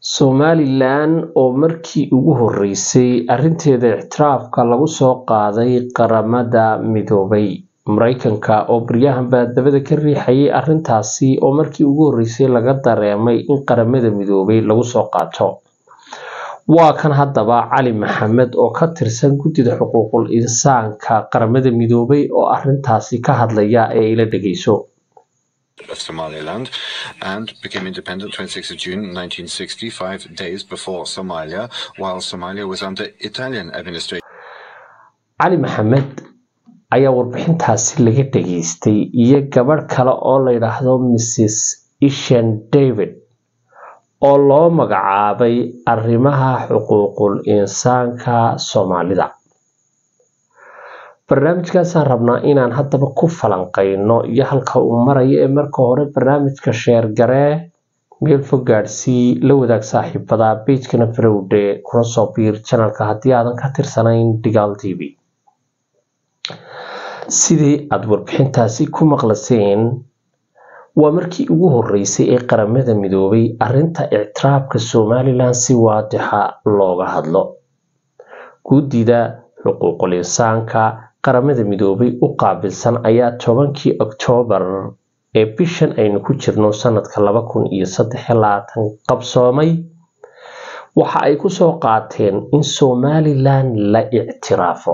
somalilan oo markii ugu horeysay arinteeda ictiraafka lagu soo qaaday qaramada midoobay mareykanka oo baryahan baa dabada ka riixayay arintaasi oo markii ugu horeysay laga dareemay in qaramada midoobay lagu soo qaato waa kan haddaba cali maxamed oo ka tirsan guddida xuquuqul insaanka qaramada midoobay oo arintaasi ka hadlaya ee ila dhegeyso of Somaliland and became independent 26th of June 1960, five days before Somalia, while Somalia was under Italian administration. cali maxamed ayaa warbixintaasi laga dhageystay iyo gabadh kale oo la yidhaahdo mrs ishan david oo loo magacaabay arrimaha xuquuqul insaanka soomaalida barnaamijkaasaan rabnaa inaan haddaba ku falanqeyno iyo halka uu marayo ee marka hore barnaamijka sheergaree meel fog gaadhsii la wadaag saaxiibada beijkana farowdhe kuna soo biir janalka haddii aadan ka tirsanayn digaal t v sidii aada warbixintaasi ku maqlaseen waa markii ugu horeysay ee qaramada midoobay arinta ictiraafka somalilan si waadixa looga hadlo guddida xuquuqul insaanka qaramada midoobay u qaabilsan ayaa tobankii oktoobar ee bishan aynu ku jirno sanadka laba kun iyo saddex labaatan qabsoomay waxa ay kusoo qaateen in somalilan la ictiraafo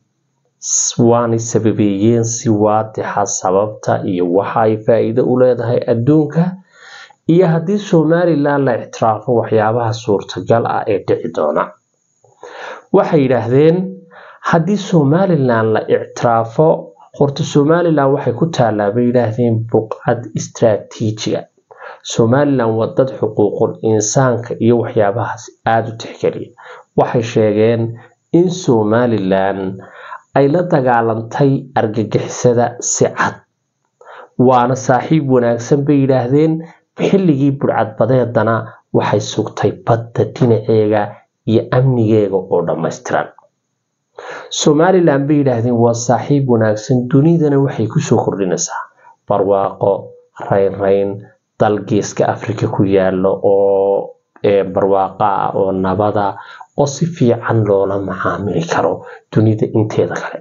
waanay sababeeyeen si waadixa sababta iyo waxa ay faa-iido u leedahay adduunka iyo haddii somalilan la ictiraafo waxyaabaha suurtagal ah ee dhici doona waxay yidhaahdeen haddii somalilan la ictiraafo horta somalilan waxay ku taallaa bay yidhaahdeen buqcad istraatiijiga somalilan waa dad xuquuqul insaanka iyo waxyaabahaas aada u tixgeliya waxay sheegeen in somalilan ay la dagaalantay argagixisada si cad waana saaxiib wanaagsan bay yidhaahdeen xilligii burcadbadeedana waxay sugtay badda dhinaceega iyo amnigeega oo dhammaystiran somalilan bay yidhaahdeen waa saaxiib wanaagsan dunidana waxay kusoo kordhinaysaa barwaaqo raynrayn dal geeska africa ku yaalo oo barwaaqo ah oo nabada oo si fiican loola macaamili karo dunida inteeda kale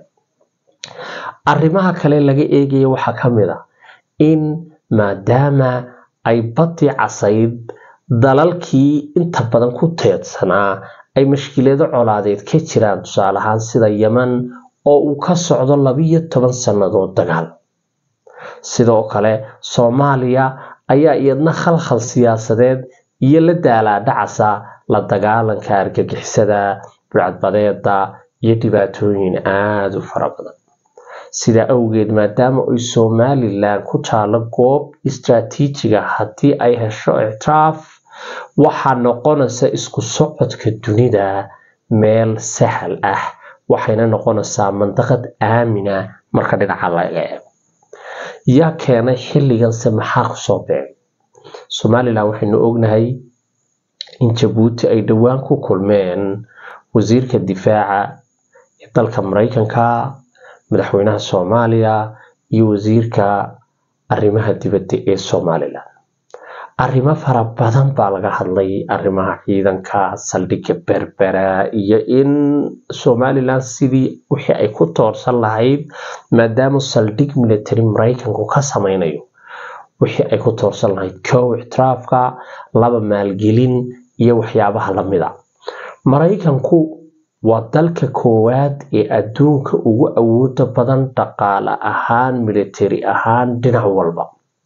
arrimaha kale laga eegaya waxaa ka mid a in maadaama ay badii casayd dalalkii inta badan ku teedsanaa ay mashkilado colaadeed ka jiraan tusaale ahaan sida yeman oo uu ka socdo labiyo toban sannadood dagaal sidoo kale soomaaliya ayaa iyadna khalkhal siyaasadeed iyo la daalaadhacasa la dagaalanka argagixisada burcadbadeeda iyo dhibaatooyin aada u fara badan sidaa awgeed maadaama ay somalilan ku taalo goob istraatiijiga haddii ay hesho ictiraaf waxaa noqonaysa isku socodka dunida meel sahal ah waxayna noqonaysaa mandaqad aamina marka dhinaca laga eego yaa keenay xilliganse maxaa kusoo beegay somalilan waxaynu ognahay in jabuuti ay dhowaan ku kulmeen wasiirka difaaca ee dalka mareykanka madaxweynaha soomaaliya iyo wasiirka arrimaha dibadda ee somalilan arrimo fara badan baa laga hadlay arrimaha ciidanka saldhigga berbera iyo in somalilan sidii wixii ay ku toorsan lahayd maadaama saldhig military mareykanku ka sameynayo wixii ay ku toorsan lahayd kow ictiraafka laba maalgelin iyo waxyaabaha lamida mareykanku waa dalka koowaad ee adduunka ugu awooda badan dhaqaale ahaan military ahaan dhinac walba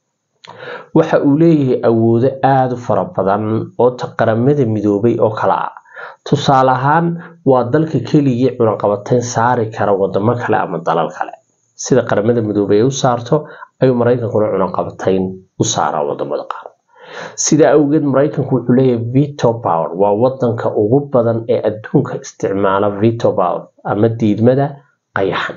waxa uu leeyahay awoodo aada u fara badan oo qaramada midoobay oo kale ah tusaale ahaan waa dalka keligii cunaqabateyn saari kara wadamo kale ama dalal kale sida qaramada midoobay ay u saarto ayuu mareykankuna cunaqabateyn u saaraa wadamada qaar sidaa awgeed mareykanku wuxuu leeyahay veto power waa wadanka ugu badan ee adduunka isticmaala veto power ama diidmada qayaxan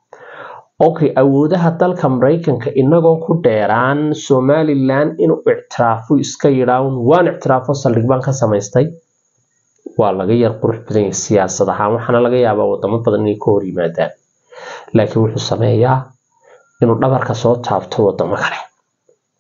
okay awoodaha dalka mareykanka inagoon ku dheeraan somalilan inuu ictiraafo iska yidhaan waan ictiraafo saldhig baan ka samaystay waa laga yar qurux badan yahay siyaasad ahaan waxaana laga yaabaa wadamo badan inay ka hor yimaadaan laakiin wuxuu sameeyaa inuu dhabarka soo taabto wadamo kale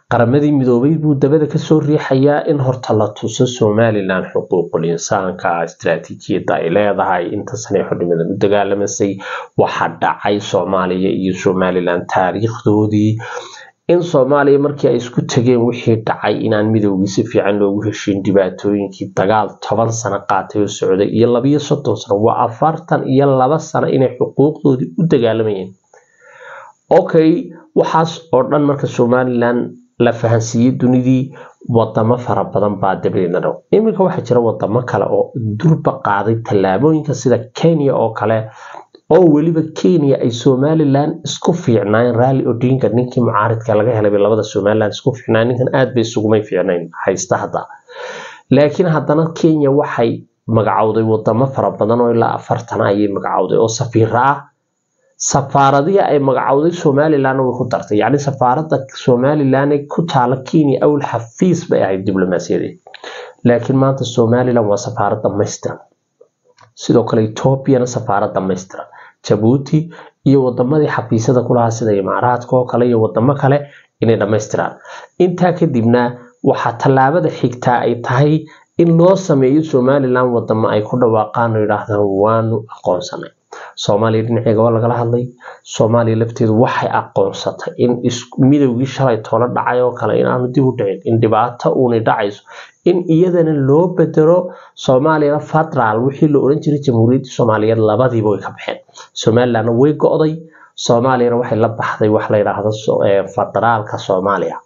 qaramadii midoobay buu dabada kasoo riixayaa in horta la tuso somalilan xuquuqul insaanka istaraatiijiyadda ay leedahay inta sanay xornimadan u dagaalamasay waxa dhacay soomaaliya iyo somalilan taariikhdoodii in soomaaliya markii ay isku tageen wixii dhacay inaan midowgii si fiican loogu heshiin dhibaatooyinkii dagaal toban sano qaatay oo socday iyo labiyo soddon sano waa afartan iyo laba sano inay xuquuqdoodii u dagaalamayeen okay waxaas oo dhan marka somalilan la fahansiiyey dunidii wadamo fara badan baa dabadeedna dhow iminka waxaa jira wadamo kale oo durba qaaday tallaabooyinka sida kenya oo kale oo weliba kenya ay somalilan isku fiicnaayeen rally odinga ninkii mucaaridka laga helay labada somalilan isku fiicnaayen ninkan aad bay isugumay fiicnayn haysta hadda laakiin haddana kenya waxay magacowday wadamo fara badan oo ilaa afartan ayay magacowday oo safiiro ah safaaradihii ay magacowday somalilan way ku dartay yacni safaaradda somalilan ee ku taala kenya awl xafiis bay ahayd diblomaasiyadeed laakiin maanta somalilan waa safaarad dhamaystiran sidoo kale etoobiyana safaarad dhamaystiran jabuuti iyo wadamadii xafiisyada kulahaa sida imaaraadka oo kale iyo wadamo kale inay dhammaystiraan intaa kadibna waxaa tallaabada xigtaa ay tahay in loo sameeyo somalilan wadamo ay ku dhawaaqaan oo yidhaahdaan waanu aqoonsanay soomaaliya dhinaceega waa lagala hadlay soomaaliya lafteedu waxay aqoonsatay in midowgii shalay tolo dhacay oo kale inaanu dib u dhicin in dhibaato uunay dhacayso in iyadana loo bedelo soomaaliyana federaal wixii la oran jiray jamhuuriyadda soomaaliyeed labadiiba way ka baxeen somalilandna way go-day soomaaliyana waxay la baxday wax la yidhaahdo federaalka soomaaliya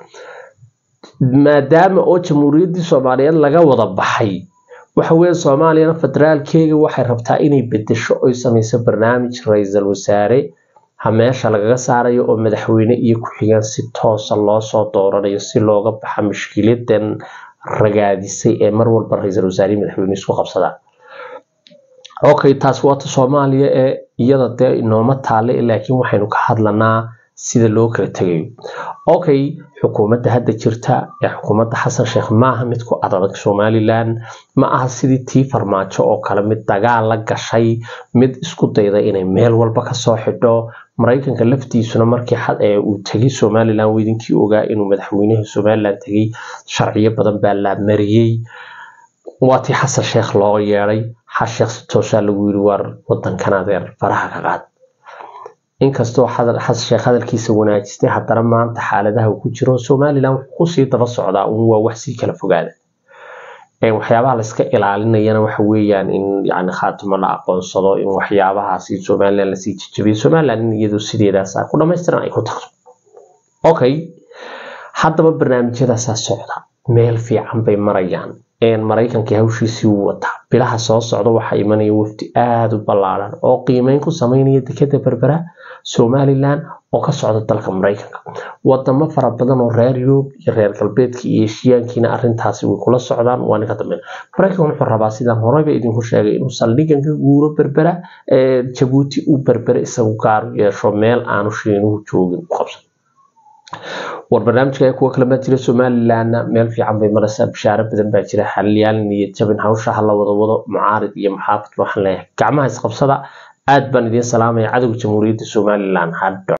maadaama oo jamhuuriyaddii soomaaliyeed laga wada baxay waxa weeye soomaaliyana federaalkeega waxay rabtaa inay bedesho oy samayso barnaamij ra-iisul wasaare ha meesha lagaga saarayo oo madaxweyne iyo ku-xigeen si toosa loosoo dooranayo si looga baxa mushkiladan ragaadisay ee mar walba ra-iisul wasaarihii madaxweyne isku qabsadaan okay taas waata soomaaliya ee iyada dee inooma taale laakiin waxaynu ka hadlanaa sida loo kala tegayo okay xukuumadda hadda jirta ee xukuumadda xasan sheekh maaha mid ku adadag somalilan ma aha sidii tii farmaajo oo kale mid dagaal la gashay mid isku dayda inay meel walba kasoo xidho maraykanka laftiisuna markii uu tegay somalilan weydinkii ogaa inuu madaxweynaha somalilan tegay sharciyo badan baa la mariyey waa tii xasan sheekh loo yeeday xasheekh si toosaa lagu yiri waar wadankan adeer faraha ka qaad inkastoo xasan sheekh hadalkiisa wanaajistay haddana maanta xaaladaha uu ku jiro somalilan wuxuu kusii daba socdaa un waa wax sii kala fogaada waxyaabaha layska ilaalinayana waxa weeyaan in yani khaatimo la aqoonsado in waxyaabahaasi somalilan lasii jajabiyo somalilan in iyadu sideedaas ku dhamaystiran ay ku tagto okay haddaba barnaamijyadaasaa socda meel fiican bay marayaan maraykankii hawshiisii uu wataa bilaha soo socda waxaa imanaya wafdi aada u ballaaran oo qiimeyn ku sameynaya dekeda berbera somalilan oo ka socda dalka maraykanka wadamo fara badan oo reer yurub iyo reer galbeedka iyo eshiyaankiina arintaasi way kula socdaan waa ninka dambeyn maraykan wuxuu rabaa sidaan horeyba idinku sheegay inuu saldhigan ka guuro berbera jabuuti uu berbere isagu gaar yeesho meel aanu shiinuhu joogin u qabsan war barnaamijka kuwa kale baa jira somalilanna meel fiican bay maraysaa bishaaro badan baa jira xaliyaal niyad jabin hawsha ha la wada wado mucaarid iyo muxaafid waxaan leeyahay gacmaha isqabsada aad baan idiin salaamaya cadowga jamhuuriyadda somalilan hadho